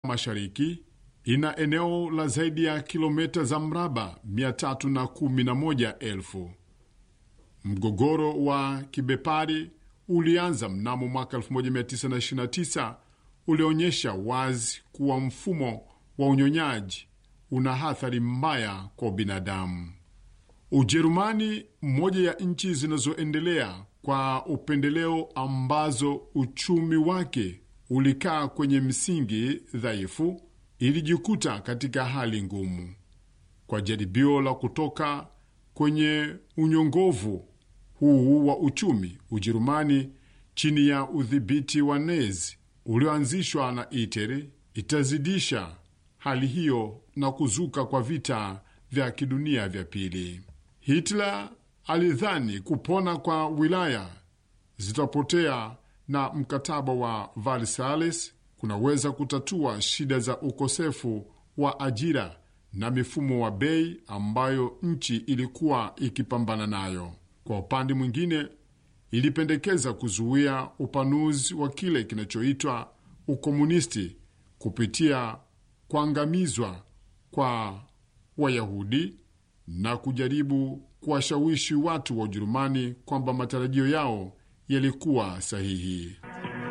mashariki ina eneo la zaidi ya kilomita za mraba 311,000. Mgogoro wa kibepari ulianza mnamo mwaka 1929 ulionyesha wazi kuwa mfumo wa unyonyaji una athari mbaya kwa binadamu. Ujerumani, moja ya nchi zinazoendelea kwa upendeleo, ambazo uchumi wake ulikaa kwenye msingi dhaifu, ilijikuta katika hali ngumu. Kwa jaribio la kutoka kwenye unyongovu huu wa uchumi, Ujerumani chini ya udhibiti wa Nazi ulioanzishwa na Hitler itazidisha hali hiyo na kuzuka kwa vita vya kidunia vya pili. Hitler alidhani kupona kwa wilaya zitapotea na mkataba wa Versailles kunaweza kutatua shida za ukosefu wa ajira na mifumo wa bei ambayo nchi ilikuwa ikipambana nayo. Kwa upande mwingine, ilipendekeza kuzuia upanuzi wa kile kinachoitwa ukomunisti kupitia kuangamizwa kwa Wayahudi na kujaribu kuwashawishi watu wa Ujerumani kwamba matarajio yao yalikuwa sahihi.